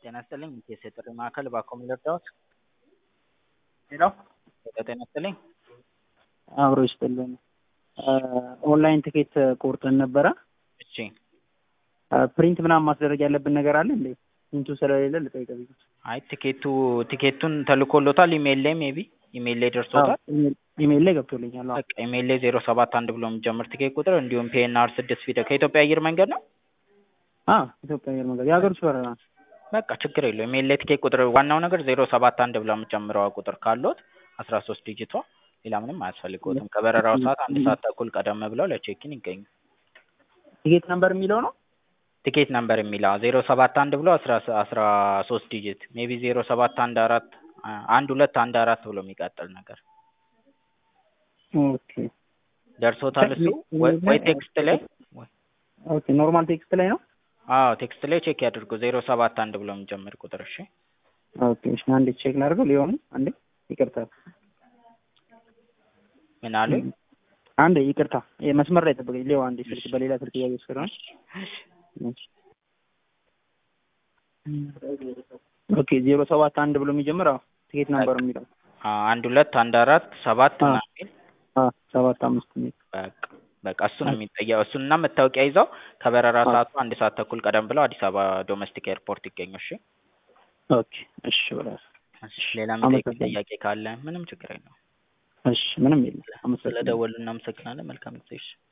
ጤና ይስጥልኝ የጥሪ ማዕከል ባክዎ ምን ልርዳዎት? ሄሎ ሄሎ ጤና ይስጥልኝ አብሮ ይስጥልን። ኦንላይን ትኬት ቆርጠን ነበረ። እሺ ፕሪንት ምናምን ማስደረግ ያለብን ነገር አለ እንዴ? ፕሪንቱ ስለሌለ ልጠይቅህ ብዬ። አይ ቲኬቱ ቲኬቱን ተልኮሎታል ኢሜይል ላይ ሜቢ ኢሜይል ላይ ደርሶታል። ኢሜይል ላይ ገብቶልኛል። አዎ። በቃ ኢሜይል ላይ ዜሮ ሰባት አንድ ብሎ የሚጀምር ቲኬት ቁጥር እንዲሁም ፒኤንአር ስድስት ፊደል ከኢትዮጵያ አየር መንገድ ነው። አ ኢትዮጵያ አየር መንገድ የሀገር ውስጥ በረራ ነው። በቃ ችግር የለው ኢሜይል ላይ ቲኬት ቁጥር ዋናው ነገር ዜሮ ሰባት አንድ ብላ የምጨምረዋ ቁጥር ካሎት አስራ ሶስት ዲጂቷ ሌላ ምንም አያስፈልግዎትም። ከበረራው ሰዓት አንድ ሰዓት ተኩል ቀደም ብለው ለቼኪን ይገኙ። ቲኬት ነምበር የሚለው ነው። ቲኬት ነምበር የሚለው ዜሮ ሰባት አንድ ብሎ አስራ አስራ ሶስት ዲጂት ሜቢ ዜሮ ሰባት አንድ አራት አንድ ሁለት አንድ አራት ብሎ የሚቀጥል ነገር ኦኬ ደርሶታል እሱ ወይ ወይ ቴክስት ላይ ኦኬ ኖርማል ቴክስት ላይ ነው። አዎ ቴክስት ላይ ቼክ ያድርጉ ዜሮ ሰባት አንድ ብሎ የሚጀምር ቁጥር እሺ ኦኬ እሺ አንዴ ቼክ ላድርገው ሊሆን አንዴ ይቅርታ ምን አሉኝ? አንዴ ይቅርታ መስመር ላይ ጠብቀኝ ሊሆን አንዴ ስልክ በሌላ ስልክ እያየሁ ስለሆነ ኦኬ ዜሮ ሰባት አንድ ብሎ የሚጀምር አዎ ቲኬት ነምበር የሚለው አንድ ሁለት አንድ አራት ሰባት አዎ። ምናምን የሚል አዎ ሰባት አምስት የሚል በቃ በቃ እሱ ነው የሚጠየው። እሱንና መታወቂያ ይዘው ከበረራ ሰዓቱ አንድ ሰዓት ተኩል ቀደም ብለው አዲስ አበባ ዶሜስቲክ ኤርፖርት ይገኙ። እሺ ኦኬ እሺ በላስ እሺ። ሌላ የሚጠይቁኝ አመሰግናለሁ። ጥያቄ ካለ ምንም ችግር የለውም። እሺ ምንም የለም። አመሰግናለሁ። ስለደወሉ እናመሰግናለን። መልካም ጊዜ። እሺ